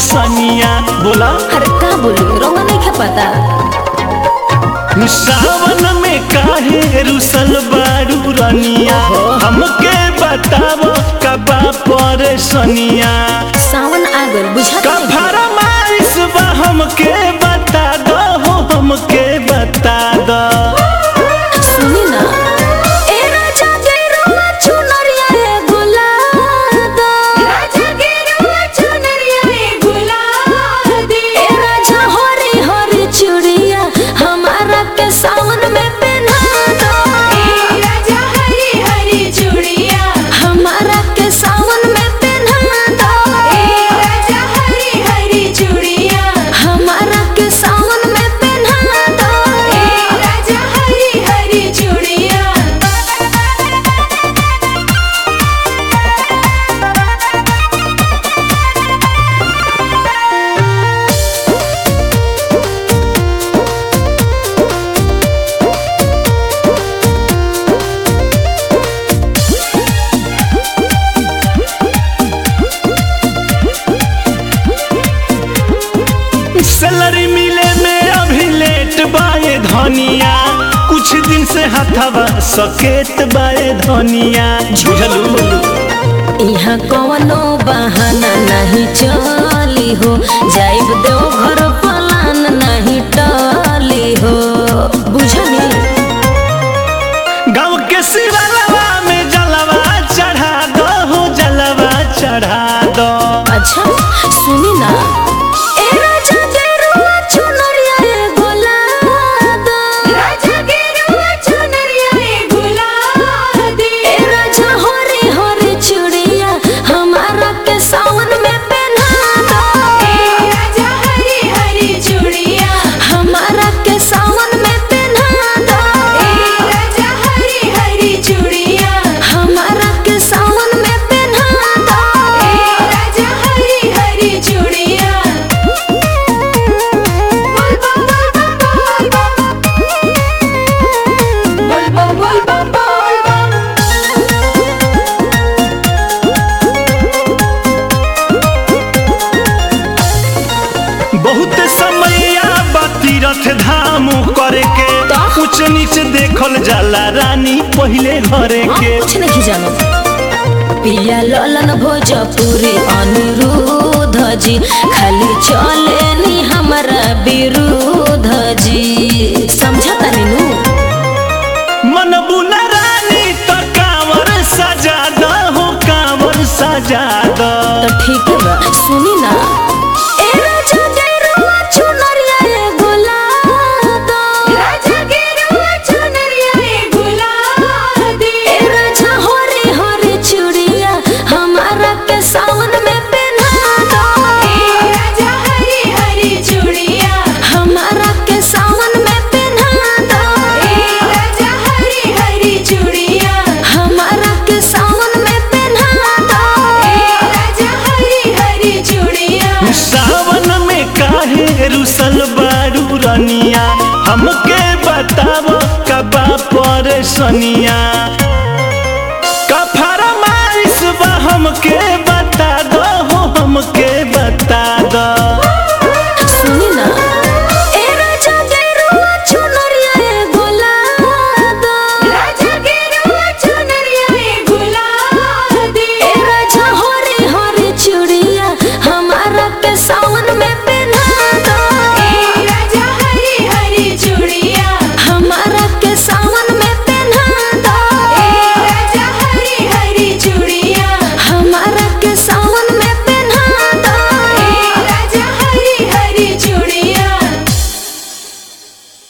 परेशानिया बोला अरे का बोली रोंगा नहीं खा पता सावन में काहे रुसल बारू रनिया हमके बताव कबा परेशानिया सावन आ गल बुझा का फरमाइश बा हमके बता दो हो हमके बता दो सुनी ना ए राजा गेरुआ चुनरिया रे गुलाब राजा गेरुआ चुनरिया रे गुलाब ए राजा हरी हरी चूड़िया हमारा के सावन में पहना दो ए राजा हरी हरी चूड़िया हमारा के सावन में पहना दो ए राजा हरी हरी चूड़िया हमारा के सावन में पहना दो ए राजा हरी हरी चूड़िया सैलरी मिले में अभी लेट बाए धनिया कुछ दिन से हथवा सकेत बाए धनिया झुझलू यहाँ कवनो बहाना नहीं चली हो जाइब दो घर पलान नहीं टली हो बुझनी गाँव के शिवलवा में जलवा चढ़ा दो हो जलवा चढ़ा दो अच्छा सुनी ना ए राजा गेरुआ चुनरिया रे गुलाब राजा गेरुआ चुनरिया रे गुलाब ए राजा हरी हरी चूड़िया हमारा के सावन में पहना दो ए राजा हरी हरी चूड़िया हमारा के सावन में पहना दो ए राजा हरी हरी चूड़िया हमारा के सावन में पहना दो ए राजा हरी हरी चूड़िया बोल बम बोल बम बोल बम बोल बम बोल बम बहुत समैया तीरथ धाम करे के तो? ऊंच नीच देखल जाला रानी पहिले घरे हाँ, के कुछ नहीं जानो पिया ललन भोजपुरी अनिरुद्ध जी खाली चले नी हमारा विरुद्ध जी समझा तानी नु मन बुला रानी तो कांवर सजा दो हो कांवर सजा दो तो ठीक बा सुनी ना ए राजा गेरुआ चुनरिया रे गुलाब राजा गेरुआ चुनरिया रे गुलाब ए राजा हरी हरी चूड़िया हमारा के सावन में पहना दो ए राजा हरी हरी चूड़िया हमारा के सावन में पहना दो ए राजा हरी हरी चूड़िया हमारा के सावन में पहना दो ए राजा हरी हरी चूड़िया सावन में काहे रुसल बारू रनिया हमके बताव कबा परेशानिया का फरमाइश बा हमके बता दो हो हमके बता दो